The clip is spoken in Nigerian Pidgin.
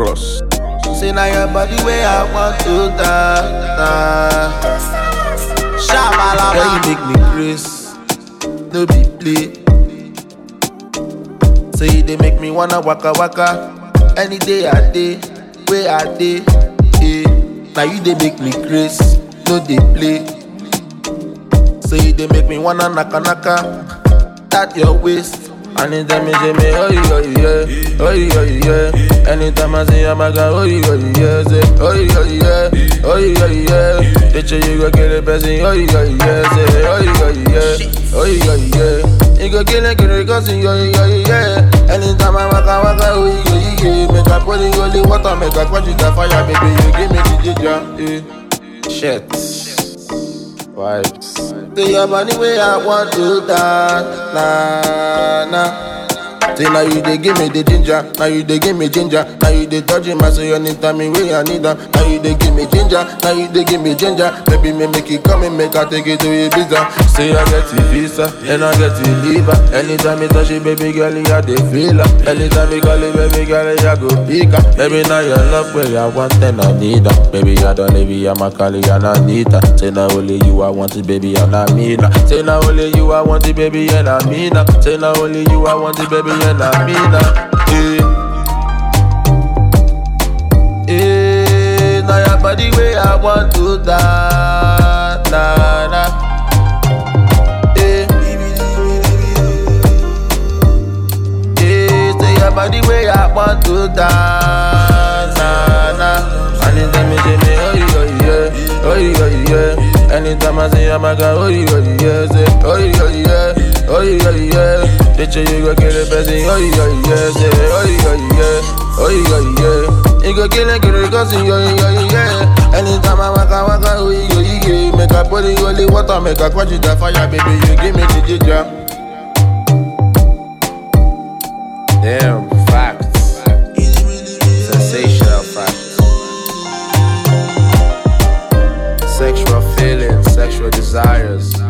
Cross. Say now your body where I want to die. Shabalaba. Girl, you make me grace. No be play. Say they make me wanna waka waka. Any day I day, where I day. Yeah. Now you they make me grace. No they play. Say they make me wanna naka naka. That your waist. Anytime you say me, oh yeah, oh yeah, oh yeah, oh yeah. Anytime I say I'm a guy, oh yeah, oh yeah, say, oh yeah, oh yeah, oh yeah, oh yeah. Bitch, you go kill a person, oh yeah, oh yeah, say, oh yeah, oh yeah, oh yeah, oh yeah. You go kill a kill a cousin, oh yeah, oh yeah. Anytime I waka waka, oh yeah, oh yeah. Make a put in holy water, make a quench the fire, baby, you give me the ginger, eh. Shit. Vibes. Say your body where I want to dance, nah, nah. Say now you dey give me the ginger, now you dey give me ginger, now you dey touching my soul anytime me way I need her. Now you dey give me ginger, now you dey give me ginger. Baby me make it come and make I take it to Ibiza. Say I get the visa, and I get the liver. Anytime me touch it, baby girl, I dey feel her. Anytime me call it, baby girl, I go pick her. Baby now your love where I want and I need her. Baby I don't leave you, I'm a call you and I need her. Say now only you I want it, baby and I mean her. Say now only you I want it, baby and I mean her. Say now only you I want it, baby and I mean her. Eh. Eh, now your body where I want to die, nah, nah. Eh. Eh, say your body where I want to die, nah, nah. Anytime you say me, oh yeah, yeah, oh yeah, yeah. Anytime I say I'm a guy, oh yeah, yeah, say, oh yeah, yeah, oh yeah, yeah. Bitch, you go kill a person, oh yeah, yeah, say, oh yeah, yeah, oh yeah, yeah. You go kill a kill a cousin, oh yeah, yeah. Anytime I waka waka, oh yeah, yeah. Make a put in holy water, make a quench the fire, baby, you give me the ginger. Damn, facts. Sensational facts. Sexual feelings, sexual desires.